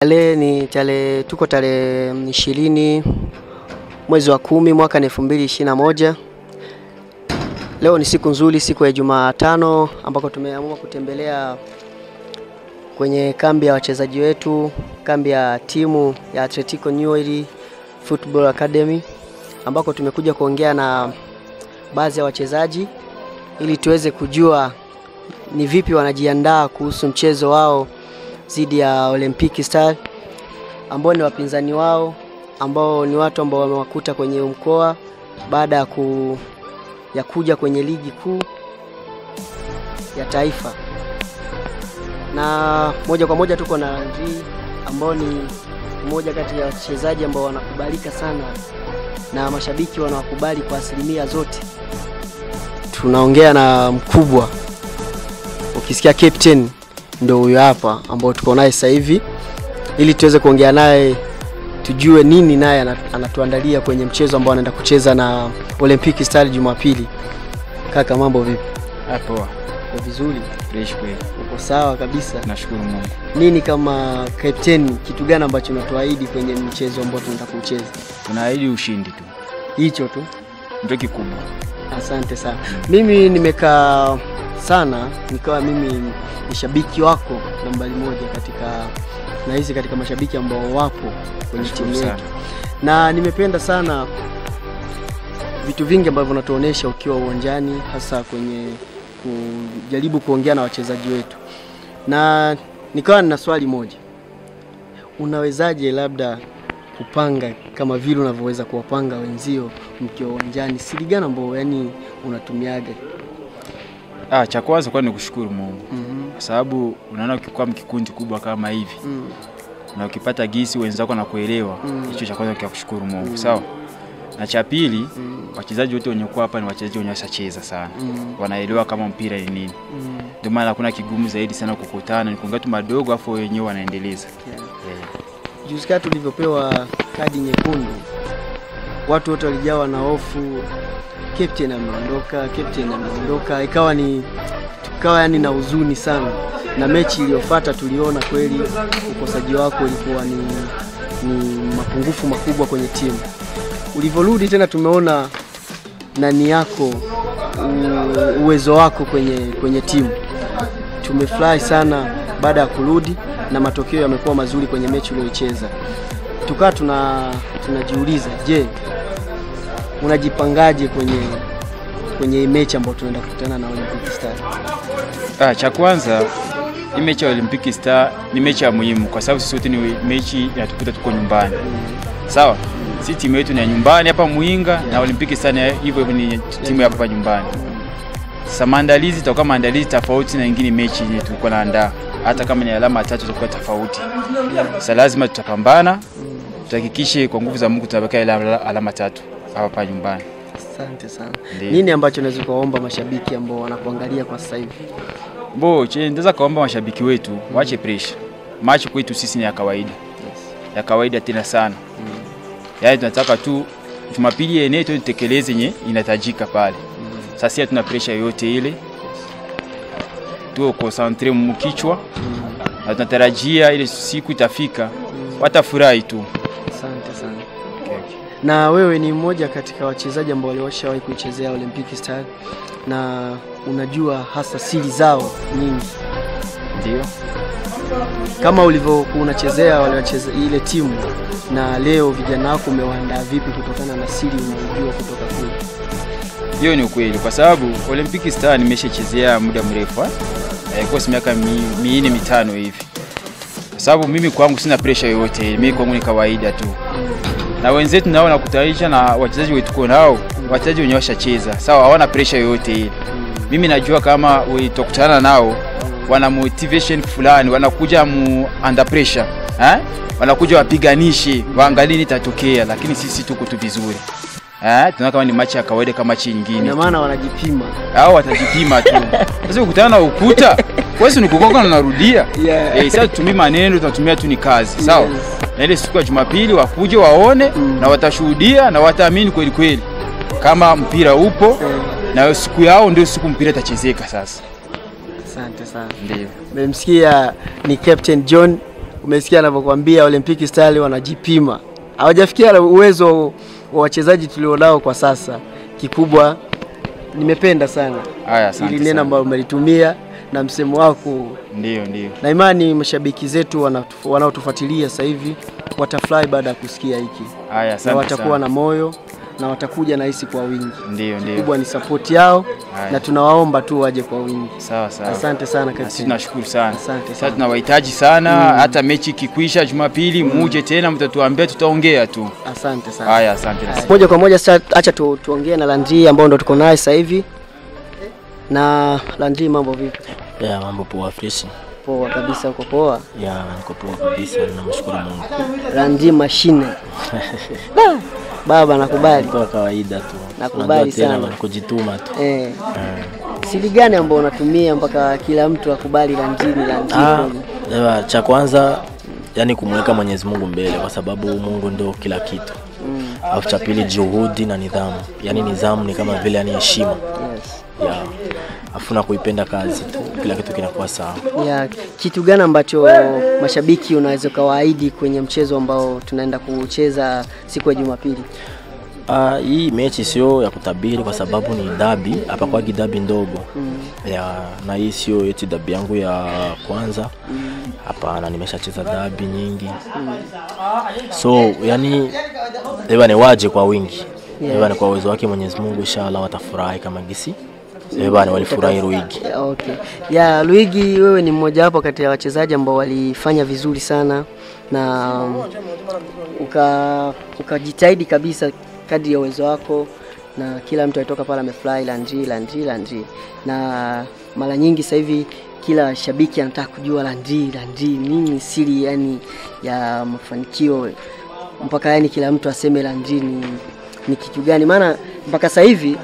Tarehe ni tarehe, tuko tarehe ishirini mwezi wa kumi mwaka ni elfu mbili ishirini na moja. Leo ni siku nzuri, siku ya Jumatano ambako tumeamua kutembelea kwenye kambi ya wachezaji wetu, kambi ya timu ya Atletico Newell Football Academy ambako tumekuja kuongea na baadhi ya wachezaji ili tuweze kujua ni vipi wanajiandaa kuhusu mchezo wao dhidi ya Olympic Star ambao ni wapinzani wao ambao ni watu ambao wamewakuta kwenye mkoa baada ya, ku, ya kuja kwenye ligi kuu ya taifa. Na moja kwa moja tuko na Landry ambao ni mmoja kati ya wachezaji ambao wanakubalika sana na mashabiki wanawakubali kwa asilimia zote. Tunaongea na mkubwa, ukisikia captain ndo huyo hapa ambao tuko naye sasa hivi, ili tuweze kuongea naye tujue nini naye anatuandalia kwenye mchezo ambao anaenda kucheza na Olympic Star Jumapili. Kaka, mambo vipi? Poa. Uko vizuri? Fresh kweli. Uko sawa kabisa? Nashukuru Mungu. Nini kama captain, kitu gani ambacho unatuahidi kwenye mchezo ambao tunaenda kucheza? Tunaahidi ushindi tu. Hicho tu. Ndio kikubwa. Asante sana. Mimi nimekaa sana nikawa mimi ni shabiki wako nambari moja katika na hizi katika mashabiki ambao wapo kwenye timu yetu, na nimependa sana vitu vingi ambavyo unatuonesha ukiwa uwanjani, hasa kwenye kujaribu kuongea na wachezaji wetu, na nikawa nina swali moja, unawezaje labda kupanga kama vile unavyoweza kuwapanga wenzio mkiwa uwanjani? Siri gani ambao yani unatumiaga? Ah, cha kwanza kwa ni kushukuru Mungu Mhm. kwa sababu unaona ukikuwa mkikundi kubwa kama hivi Mm. na ukipata gisi wenzako na kuelewa Mm. hicho cha kwanza kia kushukuru Mungu Mm. sawa. Na cha pili Mm. wachezaji wote wenye kuwa hapa ni wachezaji wenye washacheza sana, Mm. wanaelewa kama mpira ni nini, Mm. ndio maana hakuna kigumu zaidi sana kukutana, ni kuongea tu madogo afu wenyewe wanaendeleza Yeah. yeah. Juzi kati tulivyopewa kadi nyekundu, watu wote walijawa na hofu, captain ameondoka, captain ameondoka, ikawa ni tukawa yani na huzuni sana, na mechi iliyofuata tuliona kweli ukosaji wako ulikuwa ni, ni mapungufu makubwa kwenye timu. Ulivyorudi tena tumeona nani yako u- uwezo wako kwenye, kwenye timu. Tumefurahi sana baada ya kurudi na matokeo yamekuwa mazuri kwenye mechi uliyoicheza. Tukawa tuna tunajiuliza, je, unajipangaje kwenye kwenye hii mechi ambayo tunaenda kukutana na Olympic Star? Ah, cha kwanza hii mechi ya Olympic Star ni mechi ya muhimu kwa sababu sisi wote ni mechi inatukuta tuko nyumbani. Sawa? Si timu yetu ni ya nyumbani hapa Muinga na Olympic Star ni hivyo hivyo ni timu ya hapa nyumbani. Sasa maandalizi itakuwa maandalizi tofauti na ingine mechi yenye tulikuwa naandaa. Hata kama ni alama tatu zitakuwa tofauti. Sasa lazima tutapambana, tuhakikishe kwa nguvu za Mungu tutabaki alama, alama tatu hapa nyumbani. Asante sana. Ndiyo. Nini ambacho unaweza kuwaomba mashabiki ambao wanakuangalia kwa sasa hivi? Bo, che ndaweza kaomba mashabiki wetu waache pressure. Machi kwetu sisi ni ya kawaida. Ya kawaida tena sana. Yaani tunataka tu Jumapili yenyewe tu tutekeleze yenye inatajika pale. Sasa sisi hatuna pressure yoyote ile. Tuko concentre mkichwa na tunatarajia ile siku itafika watafurahi tu. Asante sana. Okay, okay. Na wewe ni mmoja katika wachezaji ambao waliwashawahi kuichezea Olympic Star na unajua hasa siri zao nyingi, Ndio. kama ulivyokuwa unachezea wale wacheze ile timu, na leo vijana wako umewaandaa vipi kutokana na siri unayojua kutoka kule? Hiyo ni ukweli kwa sababu Olympic Star nimeshachezea muda mrefu. Eh, kwa miaka mi- minne mitano hivi. Kwa sababu mimi kwangu sina pressure yoyote, mimi kwangu ni kawaida tu. Na wenzetu nao nakutanisha na wachezaji wetu tuko nao, wachezaji wenyewe washacheza. Sawa, hawana pressure yoyote ile. Mimi najua kama utakutana nao wana motivation fulani, wanakuja mu under pressure. Eh? Wanakuja wapiganishe, waangalie nini itatokea, lakini sisi tuko tu vizuri. Eh, tunaona kama ni machi ya kawaida kama machi nyingine. Ina maana wanajipima. Hao watajipima tu. Sasa ukutana na ukuta, wewe ni kugonga na unarudia. Yeah. Eh, sasa tutumii maneno, tunatumia tu ni kazi. Sawa? Yes. Na ile siku ya Jumapili wakuje waone Mm. na watashuhudia na wataamini kweli kweli kama mpira upo Eh, na siku yao ndio siku mpira itachezeka sasa. Asante sana. Ndio. Mmemsikia ni Captain John umesikia anavyokuambia Olympic Stars wanajipima, hawajafikia uwezo wa wachezaji tulionao kwa sasa. Kikubwa nimependa sana Haya, asante ili neno sana. ambalo umelitumia na msemo wako, Ndio, ndio. na imani mashabiki zetu wanatu- wanaotufuatilia sasa hivi watafurahi baada ya kusikia hiki Haya, na asante watakuwa sana. na moyo na watakuja na hisi kwa wingi. Ndio, ndio. Kubwa ni support yao Haya. na tunawaomba tu waje kwa wingi. Sawa sawa. Asante sana Na sisi kapteni. tunashukuru sana. Asante Sasa sana. tunawahitaji sana, hata mechi ikikwisha Jumapili muje tena, mtatuambia, tutaongea tu. Asante sana. Haya, asante. na Moja kwa moja sasa, acha tu, tuongee na Landry ambao ndo tuko naye sasa hivi. Na Landry, mambo vipi? Ya mambo poa fresh. Poa kabisa, uko poa? Ya niko poa kabisa, namshukuru Mungu. Landry mashine Da, baba nakubali. Kwa kawaida tu. Nakubali Unajua tena sana. ni kujituma tu. Eh, Eh. siri gani ambao unatumia mpaka kila mtu akubali Landry ni Landry? Ah, kweli? ewa, cha kwanza yani kumweka Mwenyezi Mungu mbele kwa sababu Mungu ndio kila kitu. Mm, Alafu cha pili juhudi na nidhamu. Yaani nidhamu ni kama vile yani heshima. yes. Ya. Afu na kuipenda kazi tu. Kila kitu kinakuwa sawa. Ya, kitu gani ambacho mashabiki unaweza ukawaahidi kwenye mchezo ambao tunaenda kucheza siku ya Jumapili? Ah, hii mechi sio ya kutabiri kwa sababu ni dabi, hapakwagi dabi ndogo. Mm. ya na hii sio eti dabi yangu ya kwanza hapana nimeshacheza dabi nyingi so yani ni waje kwa wingi Yeah. ni kwa uwezo wake mwenyezi mungu inshallah watafurahi kama gisi ni walifurahi ruigi Ya, Okay. Ya Luigi, wewe ni mmoja wapo kati ya wachezaji ambao walifanya vizuri sana na um, uka ukajitahidi kabisa kadri ya uwezo wako, na kila mtu alitoka pale amefurahi Landry, Landry, Landry, na mara nyingi sasa hivi kila shabiki anataka kujua Landry, Landry nini siri yani ya mafanikio mpaka yani kila mtu aseme Landry ni, ni kitu gani? Maana mpaka sasa hivi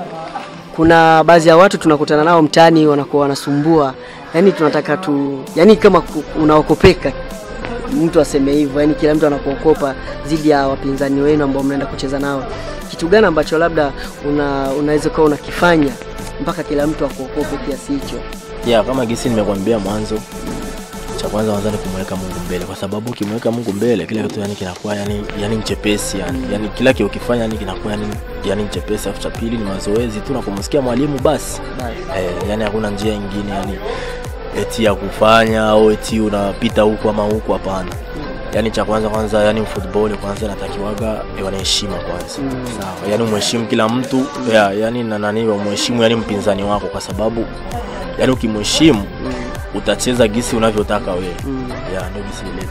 kuna baadhi ya watu tunakutana nao mtaani wanakuwa wanasumbua, yani tunataka tu, yani kama ku- unaokopeka mtu aseme hivyo, yani kila mtu anakuokopa dhidi ya wapinzani wenu ambao mnaenda kucheza nao. Kitu gani ambacho labda una, unaweza kuwa unakifanya mpaka kila mtu akuokope kiasi hicho? ya kama gisi nimekwambia mwanzo cha kwanza kwanza ni kumweka Mungu mbele, kwa sababu ukimweka Mungu mbele kila kitu yani kinakuwa yani yani chepesi yani, yani kila kitu ukifanya yani kinakuwa yani yani chepesi. Afu cha pili ni mazoezi tu na kumsikia mwalimu basi. Basi. Eh, yani hakuna njia nyingine yani eti ya kufanya au eti unapita huku ama huku, hapana. Yani cha kwanza kwanza, yani football kwanza inatakiwaga wana heshima kwanza, Mm. sawa. Yani umheshimu kila mtu ya, yani na nani umheshimu yani mpinzani wako, kwa sababu yani ukimheshimu Mm. utacheza gisi unavyotaka wewe. Mm. Ya ndio gisi ile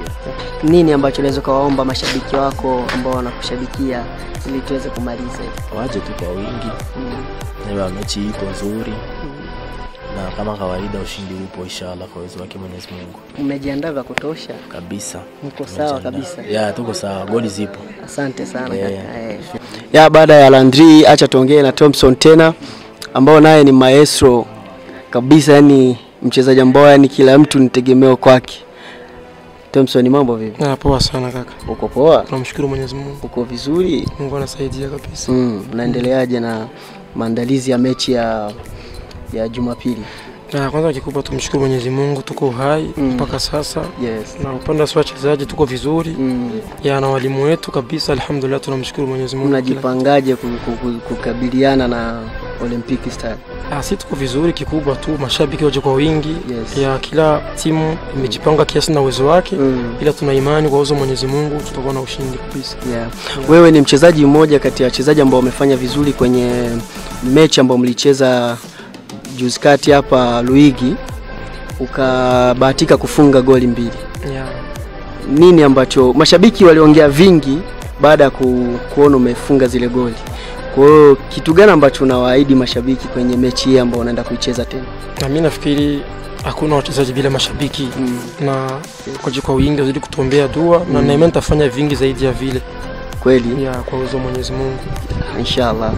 Nini ambacho unaweza ukawaomba mashabiki wako ambao wanakushabikia ili tuweze kumaliza hivi? waje tu kwa wingi, Mm. na mechi iko nzuri Mm. na kama kawaida ushindi upo inshallah kwa uwezo wake Mwenyezi Mungu Mmejiandaa vya kutosha? kabisa. Mko sawa Tumejiandaa. kabisa? Ya tuko sawa, goli zipo. Asante sana Yeah. kaka. Eh. Ya baada ya Landry, acha tuongee na Thompson tena ambao naye ni maestro kabisa, yani mchezaji ambao yani kila mtu ni tegemeo kwake. Thompson, mambo vipi? Ah, poa sana kaka, Uko poa? tunamshukuru Mwenyezi Mungu, Uko vizuri? Mungu anasaidia kabisa. Mm, unaendeleaje na maandalizi ya mechi ya ya Jumapili? Na kwanza kikubwa tumshukuru Mwenyezi Mungu, tuko uhai Mm. mpaka sasa, Yes. na upande wa wachezaji tuko vizuri Mm. ya na walimu wetu kabisa, alhamdulillah, tunamshukuru Mwenyezi Mungu. Kila- Mnajipangaje ku- ku- ku- kukabiliana na Olympic Star? Ah, si tuko vizuri, kikubwa tu mashabiki waje kwa wingi Yes. ya kila timu imejipanga kiasi na uwezo wake, Mm. ila tuna imani kwa uwezo wa Mwenyezi Mungu tutakuwa na ushindi kabisa. Yeah. Wewe ni mchezaji mmoja kati ya wachezaji ambao wamefanya vizuri kwenye mechi ambayo mlicheza juzi kati hapa Luigi, ukabahatika kufunga goli mbili. Yeah. Nini ambacho mashabiki waliongea vingi baada ya ku, kuona umefunga zile goli? Kwa hiyo kitu gani ambacho unawaahidi mashabiki kwenye mechi hii ambayo unaenda kuicheza tena? Na mimi nafikiri hakuna wachezaji bila mashabiki Mm. na kwaje kwa wingi wazidi kutuombea dua na Mm. naimani nitafanya vingi zaidi ya vile Kweli? ya kwa uwezo wa Mwenyezi Mungu. Inshallah.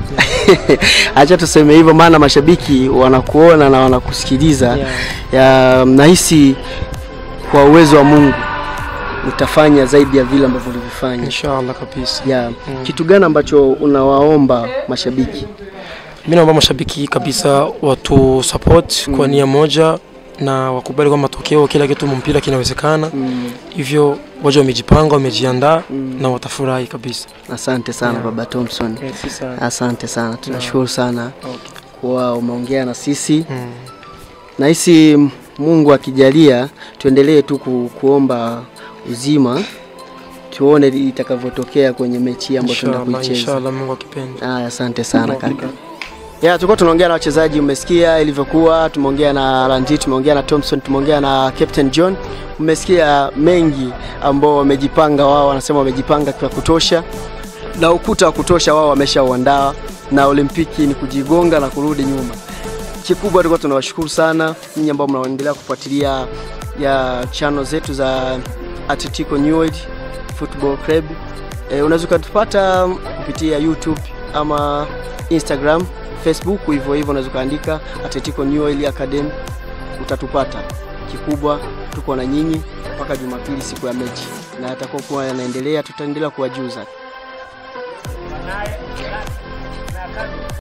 Acha tuseme hivyo, maana mashabiki wanakuona na wanakusikiliza Yeah. ya nahisi kwa uwezo wa Mungu utafanya zaidi ya vile ambavyo ulivyofanya. Inshallah kabisa. Ya, Mm. kitu gani ambacho unawaomba mashabiki? Mimi naomba mashabiki kabisa watu support kwa nia moja na wakubali kwa matokeo, kila kitu mpira kinawezekana. Mm. Hivyo waje wamejipanga, wamejiandaa Mm. na watafurahi kabisa. Asante sana Yeah. baba Thompson, Eh, si sana. asante sana, tunashukuru sana Okay. kuwa umeongea na sisi. Mm. Nahisi Mungu akijalia tuendelee tu ku, kuomba uzima, tuone itakavyotokea kwenye mechi hii ambayo tunaenda Inshallah, kuicheza. inshallah Mungu akipenda. Haya, asante sana Okay. kaka. Ya, tulikuwa tunaongea na wachezaji, umesikia ilivyokuwa. Tumeongea na Ranjit, tumeongea na Thompson, tumeongea na Captain John. Umesikia mengi ambao wamejipanga wao, wanasema wamejipanga kwa kutosha na ukuta wa kutosha wao wameshauandaa, na Olimpiki ni kujigonga na kurudi nyuma. Kikubwa tulikuwa tunawashukuru sana nyinyi ambao mnaendelea kufuatilia ya channel zetu za Atletico Newell's Football Club. E, unaweza ukatupata kupitia YouTube ama Instagram, Facebook, hivyo hivyo unaweza ukaandika Atletico Newell Academy utatupata. Kikubwa tuko na nyinyi mpaka Jumapili siku ya mechi, na yatakuwa kuwa yanaendelea, tutaendelea kuwajuza.